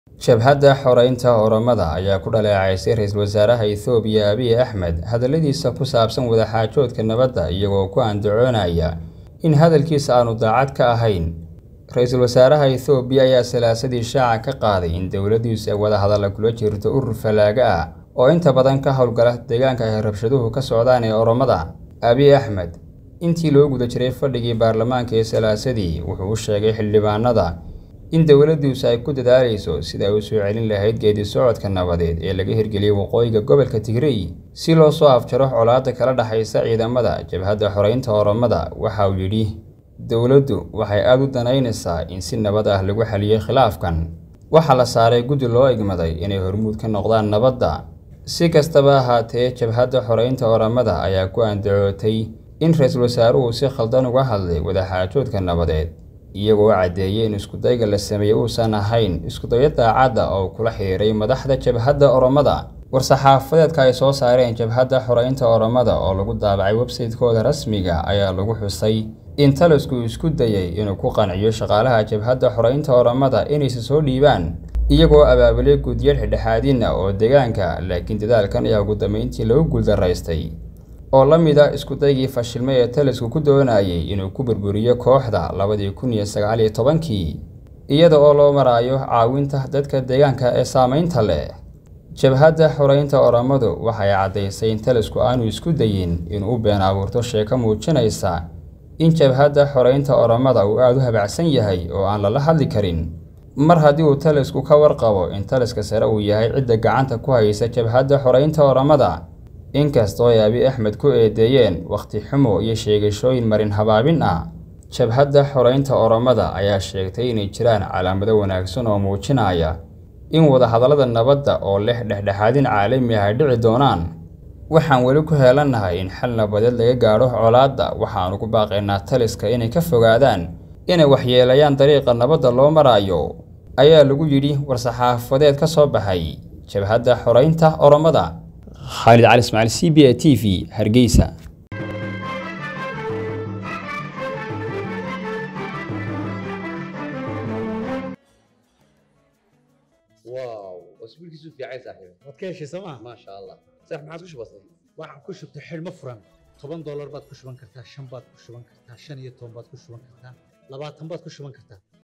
jabhadda xoreynta oromada ayaa ku dhaleecaysay ra-iisul wasaaraha ethoobiya abiy axmed hadalladiisa ku saabsan wadaxaajoodka nabadda iyagoo ku andacoonaya in hadalkiisa aanu daacad ka ahayn ra-iisul wasaaraha ethoobiya ayaa salaasadii shaaca ka qaaday in dowladdiisu ay wadahadalla kula jirto urur falaaga ah oo inta badan ka howlgala deegaanka ay rabshaduhu ka socdaan ee oromada abiy axmed intii loo guda jiray fadhigii baarlamaanka ee salaasadii wuxuu u sheegay xildhibaanada in dowladdiisu ay ku dadaalayso sida ay u soo celin lahayd geedi socodka nabadeed ee laga hirgeliyey waqooyiga gobolka tigrey si loo soo afjaro colaadda kala dhexaysa ciidamada jabhadda xoreynta oromada waxa uu yidhi dowladdu waxay aada u danaynaysaa in si nabad ah lagu xaliyey khilaafkan waxaa la saaray guddi loo igmaday inay hormuud ka noqdaan nabadda si kastaba ahaatee jabhadda xoreynta oromada ayaa ku andacootay in ra-iisul wasaaruhu si khaldan uga hadlay wadaxaajoodka nabadeed iyagoo caddeeyey in iskudayga la sameeyey uusan ahayn iskudayo daacadda oo kula xiriiray madaxda jabhadda oromada war-saxaafadeedka ay soo saareen jabhadda xoreynta oromada oo lagu daabacay websaytekooda rasmiga ayaa lagu xusay in talisku isku dayey inuu ku qanciyo shaqaalaha jabhadda xoreynta oromada inaysa soo dhiibaan iyagoo abaabulay gudiyad xidhexaadina oo deegaanka laakiin dadaalkan ayaa ugu dambeyntii lagu guuldaraystay oo la mid a iskudaygii fashilmay ee talisku ku doonayay inuu ku burburiyo kooxda labadii kun iyo sagaal iyo tobankii iyada oo loo maraayo caawinta dadka deegaanka ee saameynta leh jabhadda xoreynta oromadu waxay caddaysay in talisku aanu isku dayin inuu u been abuurto sheeko muujinaysa in jabhadda xoreynta oromada uu aada u habacsan yahay oo aan lala hadli karin mar haddii uu talisku ka warqabo in taliska sare uu yahay cidda gacanta ku haysa jabhadda xoreynta oromada inkastoo ay abiy axmed ku eedeeyeen wakhti xumo iyo sheegashooyin marin habaabin ah jabhadda xoreynta oromada ayaa sheegtay inay jiraan calaamado wanaagsan oo muujinaya in wadahadallada nabadda oo leh dhexdhexaadin caalami ah ay dhici doonaan waxaan weli ku heelannahay in xal nabadeed laga gaadho colaadda waxaanu ku baaqaynaa taliska inay ka fogaadaan inay waxyeelayaan dariiqa nabadda loo maraayo ayaa lagu yidhi war-saxaafadeed ka soo baxay jabhadda xoreynta oromada khaalid cali ismaaciil c b a t v hargeysa واو واسبوعك في عين صاحبي waad ka heshay sooma ما شاء الله صح ما عاد وش بصير waxaad ku shubtay xidhmo furan toban doolar baad ku shuban kartaa shan baad ku shuban kartaa shan iyo toban baad ku shuban kartaa labaatan baad ku shuban kartaa